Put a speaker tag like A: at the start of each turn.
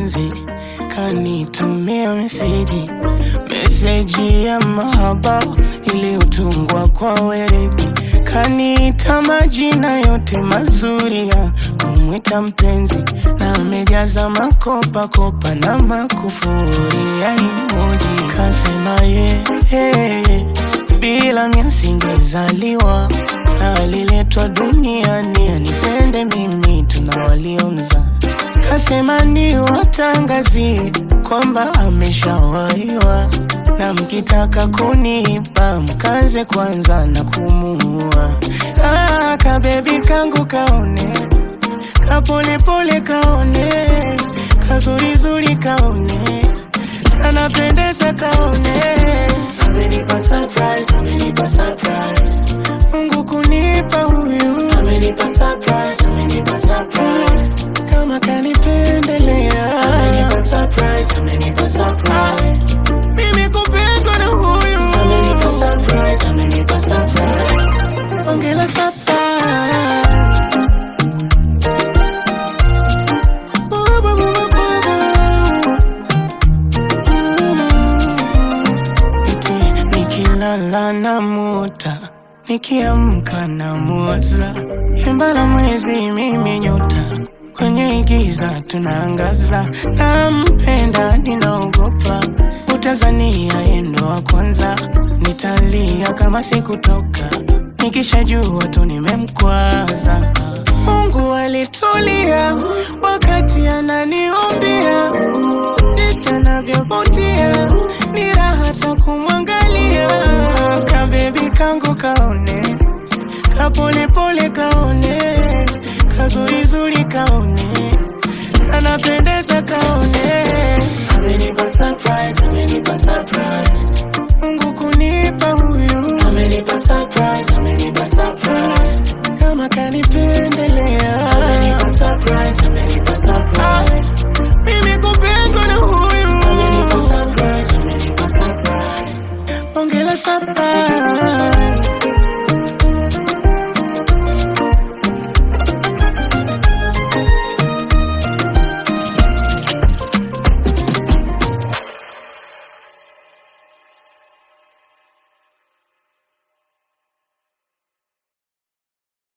A: mpenzi kanitumia meseji, meseji ya mahaba iliyotungwa kwa weredi, kaniita majina yote mazuri ya kumwita mpenzi, na amejaza makopa kopa na makufuri ya emoji, kasema ye hey, bila mimi singezaliwa na aliletwa duniani anipende mimi, tuna waliomza kasema ni watangazie kwamba ameshawaiwa, na mkitaka kunipa mkaze kwanza na kumuua. Ah, kabebi kangu kaone, kapolepole kaone, kazurizuri kaone, kanapendeza kaone, amenipa surprise, amenipa surprise, Mungu kunipa huyu, amenipa surprise, amenipa surprise kama kanipendelea amenipa surprise, amenipa surprise. Mimi kupendwa na huyu amenipa surprise, amenipa surprise. Ongela surprise. Bu- bu- bu- bu- bu- bu. Eti nikilala na muta nikiamka na muwaza imbala mwezi mimi nyota kwenye giza tunaangaza, nampenda ninaogopa, utazania yendo wa kwanza, nitalia kama sikutoka, nikishajua tu nimemkwaza. Mungu alitulia wakati ananiombia, jinsi anavyovutia, ni raha hata kumwangalia, kabebi kangu kaone, kapolepole kaone kazurizuri kaone kanapenda